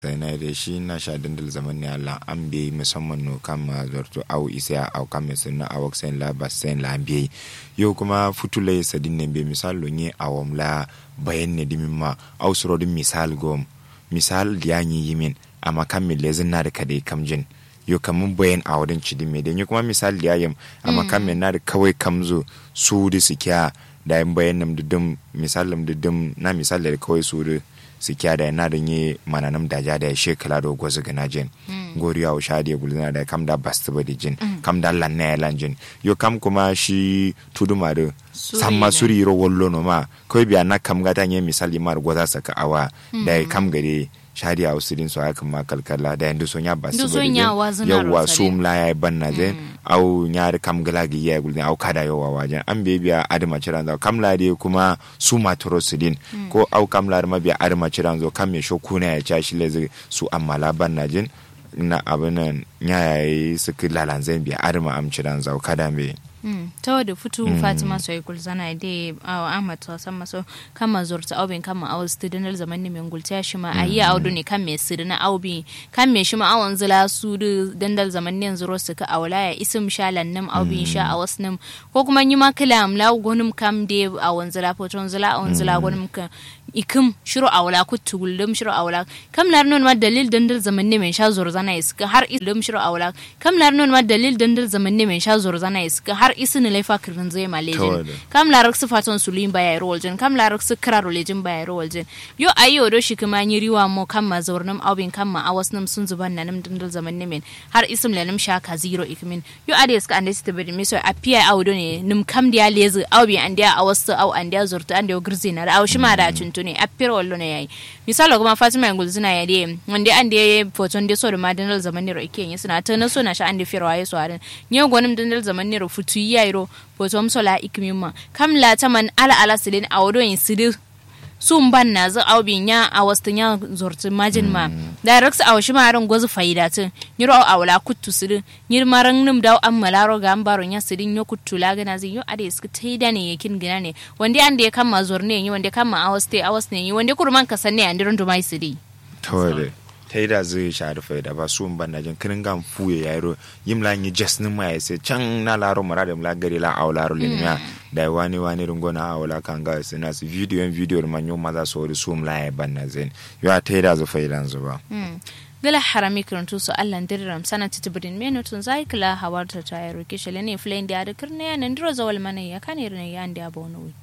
na da shi na sha dandal zaman ne Allah an bi musamman no kan ma zorto au isa au kan me sunna au sen la basen la bi yo kuma futule sadin ne be misal lo nye awom la bayan ne dimin ma au suro din misal gom misal diya yi yimin amma kan me lezin na da kade kamjin yo kamun bayan a wadin cidin me da kuma misal diya yam amma kan me na da kawai kamzo su da su kya da yin bayan nam dudum misal lam dudum na misal da kawai su da su kya da na da yi mananam da ja da ya shekala da gwazu gana jin goriya wa sha da gulzina da kam da bastu ba da jin kam da lanna ya lan jin yo kam kuma shi tuduma da samma suri ro wollo no ma ko biya na kam gata nye misali mar gwaza saka awa da ya kam gare shadi a usirin su haka ma kalkala da yanzu sun ya basu ba da yawwa su mla ya ban na zai au nyari kam gala gi ya gulni au kada yawa wajen an be biya adama ciran zo kam lade kuma su matoro sidin ko au kam lade ma biya adama ciran zo kam me shoku na ya cha shi leze su amma ban na jin na abinan yayi su kilalan zai biya adama am ciran zo kada me ta wadda fitu fatima soy gulzana de awa ahmad to san maso kama zorta aubin kama awa studinal zaman ne men gulta shi ma ayi audu ne kan me sidina aubi kan me shi ma awan zila su dandal zaman ne zuro su ka awla ya isim shalan nam aubi sha a wasnam ko kuma yi ma kalam la gonum kam de awan zila poton zila awan zila gonum ka ikim shiro awla ku tuguldum shiro awla kam lar non ma dalil dandal zaman ne men sha zorzana iska har ilum shiro awla kam lar non ma dalil dandal zaman ne men sha zorzana iska har isini laifa kirin zai ma lejin kam larak su fatan su lin baya ro waljin kam larak su kira ro lejin baya ro waljin yo ayi odo shi kuma yi riwa mo kam ma zaurnam awin kam ma awas nam sun zuban nanam dandal zaman ne men har isim lanam sha ka zero ikmin yo ade ska ande sta bedi miso apia awdo ne nim kam dia lezi awbi andia awas aw andia zurta ande girzi na aw shi ma da tuntu ne apir wallo ne yayi misalo kuma fatima ngul zina ya de wande ande foton de so da madandal zaman ne ro ike yin suna ta na so na sha ande firwa ya so arin nyo gonim dandal zaman ne ro futu yairo potom sola ikimima kam la taman ala ala sidin awodo in sidi sun ban na zu au bin ya a wasu ya zorti majin ma da rex a washi maran gozu faida tin nyiro a wala kuttu sidi nyir maran nim daw am malaro ga ambaro nya sidin yo kuttu la gana zin yo ade iska taida ne yakin gina ne wanda an da ya kama zorne yi wanda kama a wasu a wasu ne yi wanda kurman ka sanne an diron dumai sidi tawale ta yi da zai sha rufe da ba su ban najin kirin gan fuye ya yaro yim la yi jes ni ma yase can na laro mara da mla gari la aw laro le niya da wani wani rungo na aw la kan ga su na su video en video man yo maza so ri sum la ya ban na zen yo ta yi da zu faidan zu ba gala harami kirantu su allan dirram sana titibirin menutun zai kila hawarta ta yaro kishale ne filayin da ya da kirne ya nan diro zawal mana ya kane ne ya anda ya bono